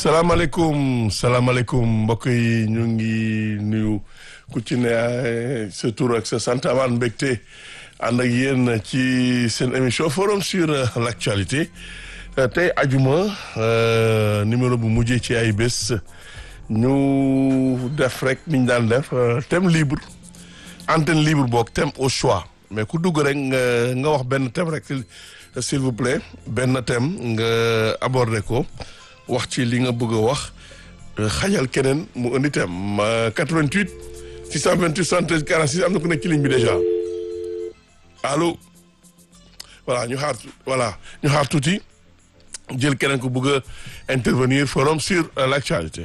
salaamaaleykum salaamaaleykum mbokk yi ñu ngi nuyu ku ci ne sa tur ak sa sant amaan mbégte ànd ak yéen ci seen émission forum sur l'actualité tey ajuma numéro bu mujjee ci ay bés ñu def rek niñ daan def thème libre antenne libre boog thème au choix mais ku dugg rek nga nga wax benn thème rek s'il vous plaît benn thème nga aborder ko wax ci li nga bëgg a wax xajal keneen mu indi thème 88 628 73 46 am na ku nekk ci ligne bi déjà allo voilà ñu xaar voilà ñu xaar tuuti jël keneen ku bëgg a intervenir forum sur l'actualité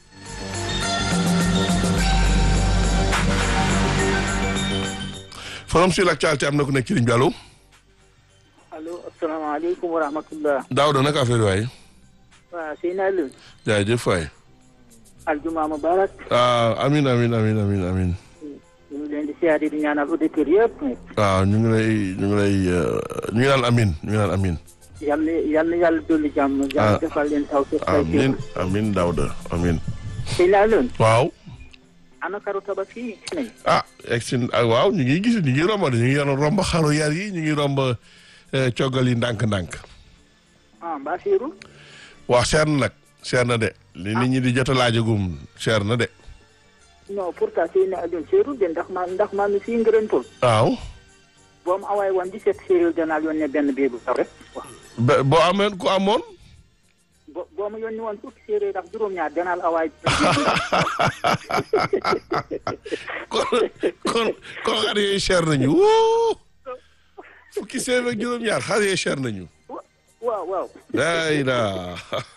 forum sur l'actualité am na ku nekk ci ligne bi allo. allo asalaamaaleykum wa rahmatullah. Daouda naka affaire waay. waaw Seydina Alioune. jaajëf waay. aljuma mubarak. ah amin amin amin amin amin. ñu ngi leen di siyaare di ñaanal auditeurs yëpp. waaw ñu ngi lay ñu ngi lay ñu ngi naan amin ñu ngi naan amin. yal na yal na yàlla dolli jàmm. jàmm defal leen taw si xay amin amin Daouda amin. Seydina Alioune. waaw. ana karu tabaski gis nañ. ah egsi ah waaw ñu ngi gis ñu ngi romb ñu ngi romb xaru yar yi ñu ngi romb coggal yi ndànk-ndànk. ah mbaa seeru. waaw seer na nag seer na de. li nit ñi di jot a laajagum seer na de. non pourtant Seydina Alioune seeru de ndax ma ndax maa mi fii ngërëntul. waaw. boo mu awaay woon 17 séeréer danaa yónnee benn bee bu taw rek. ba boo amee ku amoon. bo boo ma yónni woon fukki séeréer ak juróom-ñaar danaa la awaay. kon kon kon xar yooyu cher nañu wuu fukki séeréer ak juróom-ñaar xar yooyu cher nañu. waaw waaw. day daa.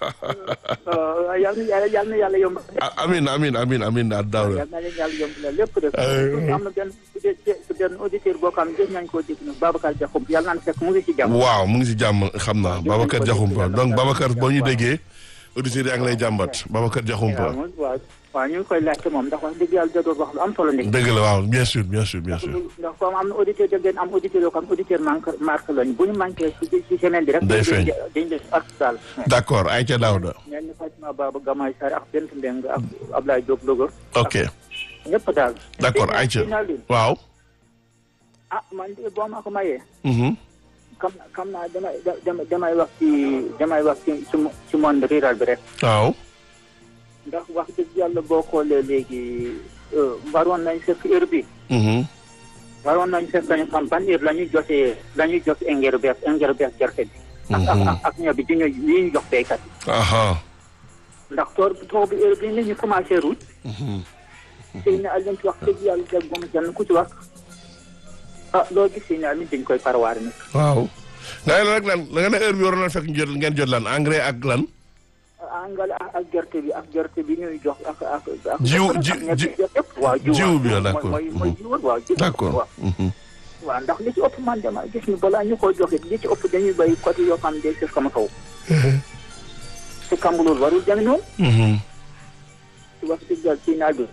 yal na yàlla yal na yàlla yomb. amin amin amin amin daal daaw la. yal na leen yàlla yomb la lépp def. am na benn benn auditeur boo xam ne gis nañ koo dégg nag Babacar Diakhoum yàlla naan fekk mu ngi ci jàmm. waaw mu ngi si jàmm xam naa Babacar Diakhoumpa donc Babacar boo ñu déggee auditeurs yaa ngi lay jàmbat Babacar Diakhoumpa. waaw waaw ñu ngi koy laajte moom ndax wax dëgg yàlla da doon wax lu am solo. dëgg la waaw bien sûr bien sûr bien sûr. ndax comme am na auditeur da ngeen am auditeur yoo xam auditeur manque marque lañu bu ñu manqué ci ci semaine bi rek. day feeñ dañ leen artisanal. d' accord Aïcha Daouda. mel ni Fatima Baba Gamay Sarr ak Bent Mbeng ak Ablaye Diop Louga. ok ñëpp daal. d' accord Aïcha waaw. ah man de boo ma ko mayee. xam xam naa damay damay damay wax ci damay wax ci ci monde rural bi rek. waaw. ndax wax dëgg yàlla boo xoolee léegi waroon nañ fekk heure bi waroon nañ fekk ñu xam ban heure la ñuy jotee la ñuy jot engrais beeg engrais beeg gerte bi. ak ak ak ñebe bi di ñu li ñu jox béykat yi. ndax tool tool bi heure bi nit ñi commencé ruuj. sëy na Alioune ci wax dëgg yàlla dégg moom kenn ku ci wax ah loo gis sëy na Alioune dañ koy parwaare nag. waaw. nga ne la rek lan la nga ne heure bi waroon na fekk jot ngeen jot lan engrais ak lan. engrais ak gerte bi ak gerte bi ñuy jox ak ak ak. jiw ji ji waaw jiw bi d' accord mooy mooy jiw waaw jiw d' accord waaw ndax li ci ëpp man dama gis ni balaa ñu koy joxe li ci ëpp dañuy béy côté yoo xam ne day fekk sama kaw. te kamb loolu warul demee noonu. ci wax dëgg yàlla ci naaj bi.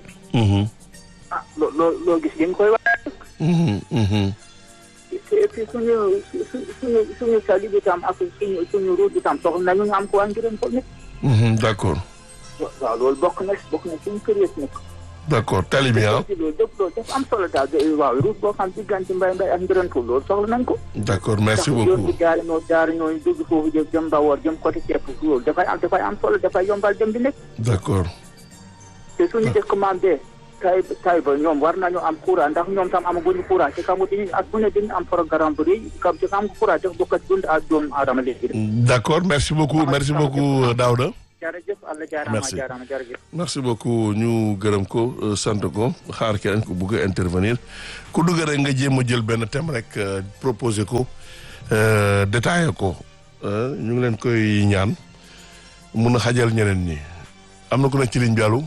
ah loo loo loo gis li nga koy wax. et puis suñu suñu suñu sali bi tam ak suñu suñu route bi tam soxla nañu ñu am ko waa ngirëm ko nit. d' accord. waaw loolu bokk na bokk na suñu kër yëpp nag. d' accord tali bi ah. loolu dëpp loolu dafa am solo daal waaw route boo xam diggante mbay mbay ak ngirëm ko loolu soxla nañ ko. d' accord merci yoon beaucoup bi jaari noo jaari noo dugg foofu jëm jëm Mbawar jëm côté ceeb loolu dafay am dafay am solo dafay yombal dem bi nekk. d' accord. te suñu dëkk maam bee tay tay ba ñoom war nañu am courant ndax ñoom tam amaguñu courant ci kamu diñu ak bu ne dañu am programme bu rëy kam ci kam courant def bokkat dund ak doomu aadama léegi d' accord merci beaucoup merci beaucoup Daouda. jërëjëf Allah jaarama Merci. jaarama jërëjëf merci beaucoup ñu gërëm ko sant ko xaar keneen ku bugg a intervenir ku dugg rek nga jéem a jël benn thème rek proposé ko détaillé ko ñu ngi leen koy ñaan mun a xajal ñeneen ñi am na ku nekk ci ligne bi allo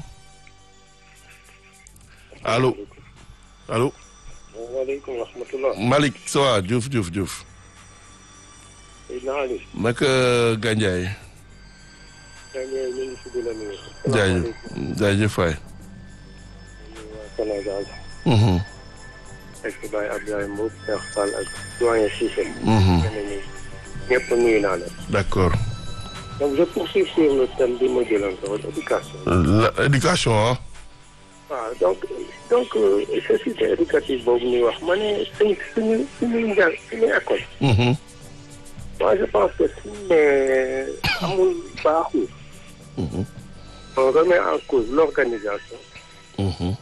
allo allo waaleykum wa rahmatulah. Malick ça va Diouf Diouf Diouf Seydina Ali. naka Gandiaye yaa ngi ñu ngi si di la nuyu. jaajëf jaajëf waay waa Sénégal. Mhm, ak Baye Abdoulaye Mbow Cheikh Fall ak doyen Cissé. mhm, ñeneen ñi ñëpp nuyu naa leen. d'accord donc je poursuis sur le thème bi ma jëloon ko éducation. La- éducation ah. waaw donc donc euh, société éducative boobu ñuy wax ma ne suñ suñu suñuy njàng suñuy école. Mhm. moi je pense que suñ ne amul baaxul. Mhm. on remet en cause l'organisation Mhm.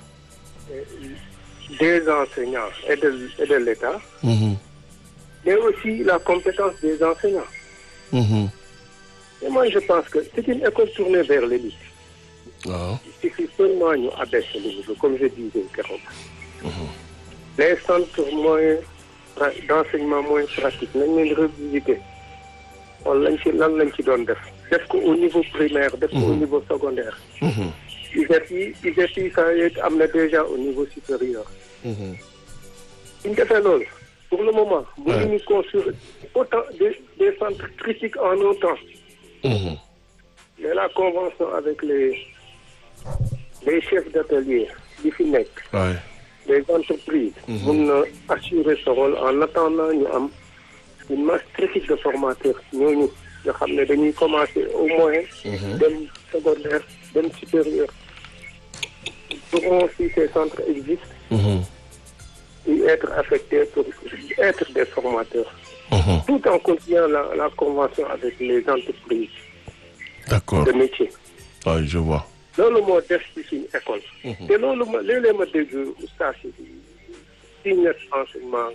des enseignants et de et de l'État, Mhm. mais aussi la compétence des enseignants. Mhm. Et moi je pense que c'est une école tournée vers l'élite. waaw. Il suffit seulement ñu abaisser le niveau comme je disais keroog. les centres moyens pra- d'enseignement moyen pratique nañ leen revisiter wala lañ ci lan lañ ci doon def def ko au niveau primaire def ko au niveau secondaire Mhm. ISEP yi ISEP yi ça y est am na déjà au niveau supérieur Mhm. suñ defee loolu pour le moment bu Ouais. ñu construire autant des des centres critiques en un temps Mhm. mais la convention avec les les chefs d'atelier yi fi nekk waay. les entreprises mun na assurer ce rôle en attendant ñu am une masse critique de formateurs ñooñu nga xam ne dañuy commencer au moyen dem secondaire dem supérieur pourront si ces centres existent Mhm. y être affectés pour être des formateurs Mhm. tout en continuant la, la convention avec les entreprises d'accord de métier waay je vois. loolu moo def ci suñu école te loolu ma léeg-léeg ma dégg oustaz yi ci ñett enseignement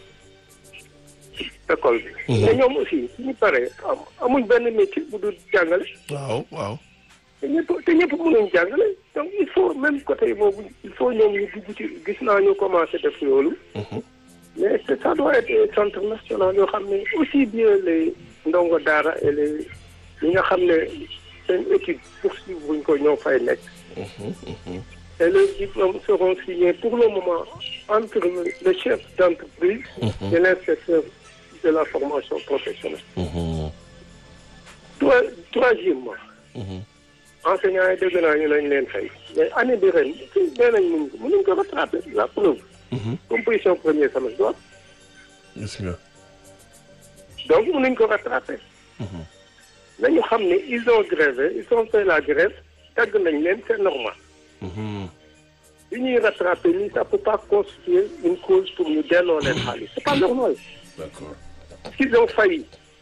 école bi mais ñoom aussi suñu paree am amuñ benn métier bu dul jàngale waaw waaw. te ñëpp te ñëpp mënuñ jàngale donc il faut même côté boobu il faut ñoom ñu dugg ci gis naa ñu commencé def loolu Mhm. mais c'est- ça doit être des centres nationaux yoo xam ne aussi bien les ndongo daara et les ñi nga xam ne seen étude poursuivre buñ ko ñoo fay nekk Mhm. Mhm. et les diplômes seront signés pour le moment entre le, le chef d'entreprise et l'inspecteur de la formation professionnelle. Mhm. Trois, troisièmement, Mhm. enseignants yi dégg naa ñu lañ leen fay mais année bi ren fii nee nañ mun mënuñ ko rattraper la preuve Mhm. composition premier semestre doot gis nga. donc mënuñ ko rattraper Mhm. nañu xam ne ils ont grévé ils ont fait la grève tàgg nañ leen c'est normal Mhm. li ñuy rattraper nii ça peut pas constituer une cause pour ñu delloo leen xaalis c'est pas normal d'accord. parce qu'ils ont failli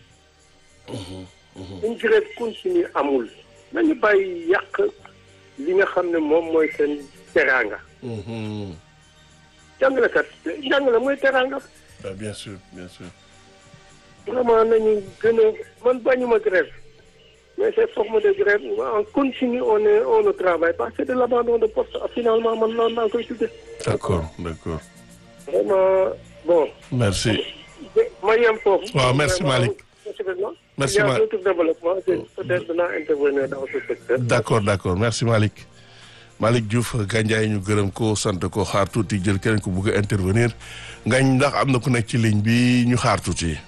une grève continue amul nañu bàyyi yàq li nga xam ne moom mooy seen teraanga Mhm. jàngalekat jàngale mooy teraanga Ah, bien sûr bien sûr. vraiment nañu gën a man bañuma grève mais ces formes de grève en continu on est on ne travaille pas c'est de l'abandon de poste finalement man noonu naa koy tudde d'accord d'accord. vraiment bon merci. ma yem foofu Waaw, merci, Malick. Merci, Il y a Malick. d'autres développements peut-être dinaa intervenir dans ce secteur d'accord d'accord merci Malick Malick Diouf Gandiaye ñu gërëm ko sant ko xaar tuuti jël keneen ko bëgg a intervenir ngañ ndax am na ku nekk ci ligne bi ñu xaar tuuti.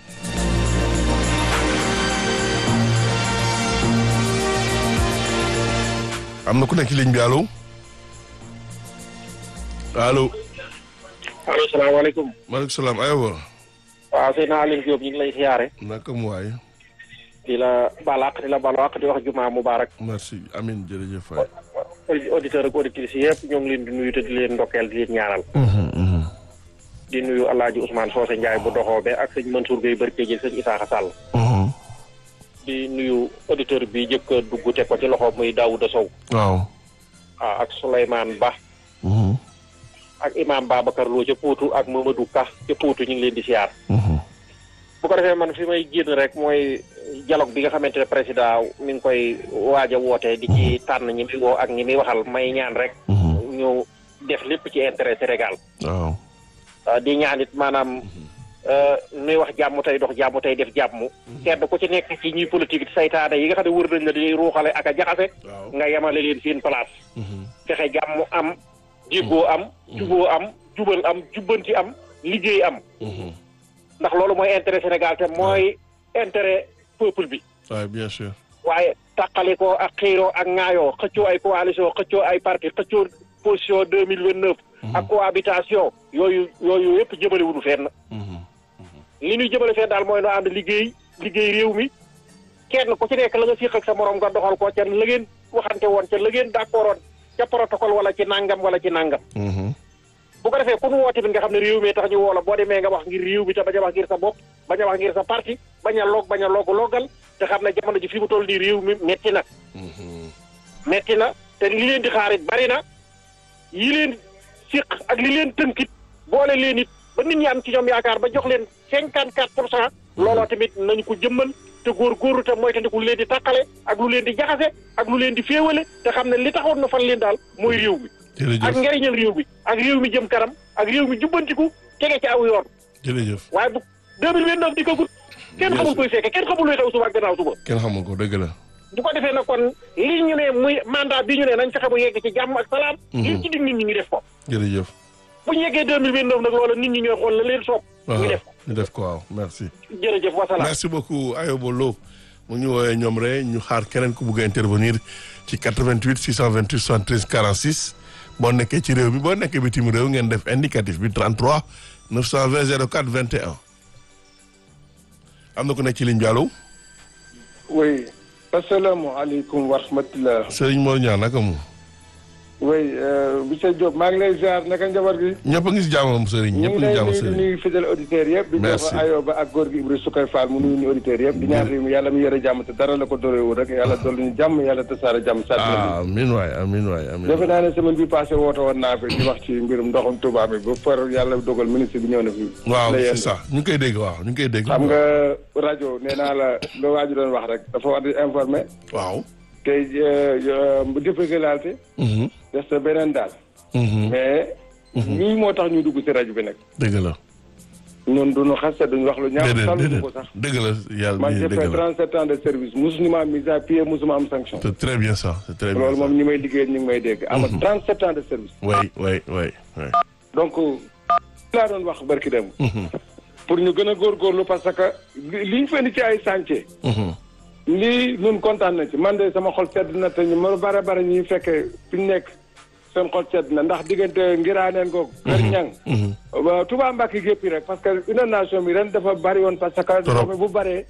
am na ku nekk ci ligne bi allo allo allo salaamaaleykum maaleykum salaam aywa waaw Seydina Alioune Diop ñu ngi lay siyaare naka mu waay di la balaq di la balaq di wax jumaa mubarak merci amin jërëjëf waay auditeur ak auditrices yëpp ñoo ngi leen di nuyu te di leen ndokkeel di leen ñaanal Mhm, mhm. di nuyu Alaaji Ousmane Socé Ndiaye bu doxoobe ak sëñ Mansour Gueye Barke jël sëñ Isaaxa Sall Mhm. di nuyu auditeur bi jëkk a dugg teg ko ci loxo muy Daouda Sow waaw ah ak Souleymane Ba Mhm, ak Imam Babacar Lo ca Poutou ak Mamadou Ka ca Poutou ñu ngi leen di siyaar mhm. bu ko defee man fi may génn rek mooy dialogue bi nga xamante ne président mi ngi koy waaj a woote di ci tànn ñi muy woo ak ñi muy waxal may ñaan rek Mhm. ñu def lépp ci intérêt Sénégal waaw ah, di ñaan it maanaam euh, nuy wax jàmm tey dox jàmm tey def jàmm kenn ku ci nekk ci ñuy politique saytaane yi nga xam ne wër nañ la di ruuxale ak a jaxase waaw nga yemale leen seen place Mhm. fexe jàmm am déggoo am juboo am jubal am jubbanti am liggéey am Mhm. ndax loolu mooy intérêt Sénégal te mooy intérêt peuple bi waaw bien sûr waaye tàqali ko ak xiiroo ak ŋaayoo xëccoo ay coalition xëccoo ay parti xëccoo position deux mille vingt neuf ak cohabitation yooyu yooyu yëpp jëmale wuñu fenn Mhm. li ñuy jëmale fenn daal mooy nu ànd liggéey liggéey réew mi kenn ku ci nekk la nga fiq ak sa morom nga doxal ko ca la ngeen waxante woon ca la ngeen d'accord woon ca protocole wala ci nangam wala ci nangam Mhm. bu ko defee ku nu woo tamit nga xam ne réew mi tax ñu woo la boo demee nga wax ngir réew mi te bañ a wax ngir sa bopp bañ a wax ngir sa parti bañ a log bañ a log logal te xam ne jamono ji fi mu toll nii réew mi metti na Mhm. metti na te li leen di xaarit bari na yi leen siq ak li leen tënkit boole leen it ba nit ñi am ci ñoom yaakaar ba jox leen cinquante quatre pour cent looloo tamit nañu ko jëmmal te góorgóorlu te mooy tandiku lu leen di tàqale ak lu leen di jaxase ak lu leen di féewale te xam ne li taxoon na fan leen daal mooy réew mi ak jërëjëf njariñal réew mi ak réew mi jëm kanam ak réew mi jubbantiku tege ci aw yoon jërëjëf waaye bu 2029 di ko gudd kenn xamul koy fekke kenn xamul luy xew suba ak gannaaw suba kenn xamul ko dëgg la bu ko defee nag kon li ñu ne muy mandat bi ñu ne nañ fexe bu yegg ci jàmm ak salaam li ci dig nit ñi ñu def ko jërëjëf bu ñu yeggee 2029 nag loola nit ñi ñooy xool la leen soob ñu def ko ñu def ko waaw merci jërëjëf wasalaam merci beaucoup Ayoba Lo mu ñu woowee ñoom rek ñu xaar keneen ku bugg a intervenir ci 88 628 73 46 boo nekkee ci réew mi boo nekkee bitim réew ngeen def indicatif bi 33 920 04 21 am na ku nekk ci ligne bi allo oui asalaamaaleykum wa rahmatulah. Serigne Mor Niang naka mu oui monsieur Diop maa ngi lay ziar naka njaboot gi. ñëpp a ngi si jàmmam Serigne ñu ñëpp ngi a ngi lay si jàmm nuyu di Serigne nuyu fidèle auditeurs yëpp. di Merci. jox Ayoba ak góor gi Ibrahima Sukay Fall mu nuyu ñu auditeurs yëpp. di ñaan réew mi yàlla mu yore jàmm te dara la ko doreewul rek yàlla dolli ñu jàmm yàlla tasaare jàmm. saa ah amiin waay amiin waay amiin defe naa ne semaine bi passé woote woon naa fi di wax ci mbirum ndoxum Touba bi ba far yàlla dogal ministre bi ñëw na fi. waaw la c'est yéen. ça ñu ngi koy dégg waaw ñu ngi koy dégg xam nga rajo nee naa la loo waaju doon wax rek dafa war di informer waaw te bu défégalité Mhm. des na beneen daal. Mhm. mais lii moo tax ñu dugg ci rajo bi nag dëgg la ñun duñu xaste duñu wax lu ñaaw déedéet saluñu déedéet ko sax dëgg la yàlla man bi j'ai dëgg fait la 37 ans de service musuma ma am mise à pied musuma am sanction c'est très bien ça c'est très bien loolu ça moom ñi may liggéey ñu ngi may dégg ama 37 ans de service oui oui oui oui donc laa doon wax barki dem Mhm. pour ñu gën a góorgóorlu parce que li li ñu fendi ci ay chantier Mhm. lii ñun kontaan na ci man de sama xol sedd na te ñu ma bare bare ñuy fekkee fi ñu nekk seen xol sedd na ndax diggante ngiraaneen ko kër ñang Mhm. waaw Touba Mbacke gépp rek parce que inondation bi ren dafa bari woon parce que ndox mi bu baree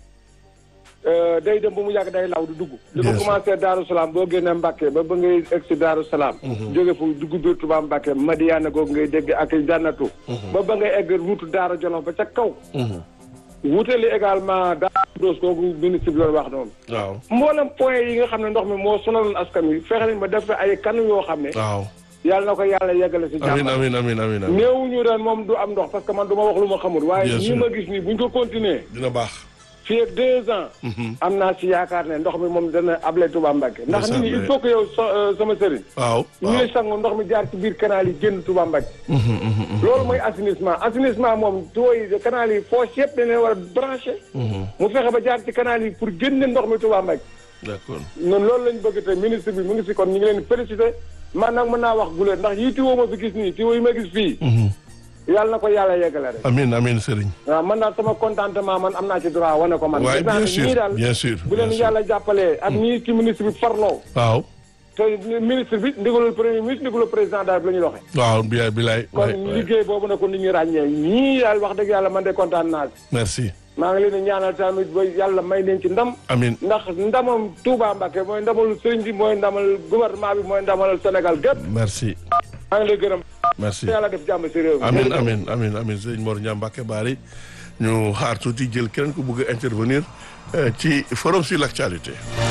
euh, day dem ba mu yàgg day law du dugg li Bien ko sûr. commencé Daaru Salaam boo génnee Mbacke ba ba ngay egg si Daaru Salaam jóge fu dugg biir Touba Mbacke Madiana googu ngay dégg ak jànnatu ba ba ngay egg route Daara Jolof ba ca kaw Mhm. wutali également Daara Doos googu ministre bi doon wax noonu waaw mboolem point yi nga xam ne ndox mi moo sonaloon askan wi fexe nañ ba def fa ay kanu yoo xam ne waaw yàlla na ko yàlla yeggale si amiin jàmm amiin amiin amiin amiin néew ñu ren moom du am ndox parce que man du ma wax lu ma xamul waaye Bien ñi sûr. ma gis nii bu ñu ko continuer dina baax fii ak deux ans am naa si yaakaar ne ndox mi moom dana able Touba Mbacke ndax nit ñi il faut que yow so- euh, sama sëriñ waaw waaw ñuy sangu ndox mi jaar ci biir canal yi génn Touba Mbacke Mhm, mhm, mhm. loolu mooy assainissement assainissement moom tuyaux yi canal yi fosse yëpp dañ leen war a branché Mhm. mu fexe ba jaar ci canal yi pour génne ndox mi Touba Mbacke d'accord ñun loolu lañ bëgg te ministre bi mu ngi si kon ñu ngi leen félicité man nag mën naa wax guleen ndax yii tiwoo ma fi gis nii tiwoo yi ma gis fii Mhm. yàlla na ko yàlla yeggale rek amiin amiin Serigne waaw man daal sama contentement man am naa ci droit wane ko man. waaye gis naa bien ne sûr ñii daal bien sûr bu leen bien sûr. yàlla jàppalee ak ñii ci ministre bi farloo waaw te ministre bi ndigalul premier ministre ndigalul président daal la ñuy doxee. waaw bi bilaay kon waay waay liggéey boobu na ko nit ñi ràññee ñii daal wax dëgg yàlla man de kontaan naa ci. merci maa ngi leen di ñaanal tamit ba yàlla may leen ci ndam. amiin ndax ndamam Touba Mbacké mooy ndamal sëriñ bi mooy ndamal gouvernement bi mooy ndamal Sénégal gépp merci maa ngi lay gërëm. merci yàlla def jàmm si réew mi. amin amin amin amin sëñ Mor Niang Mbacké Bari ñu xaar tuuti jël keneen ku bëgg a intervenir euh, ci forum sur l'actualité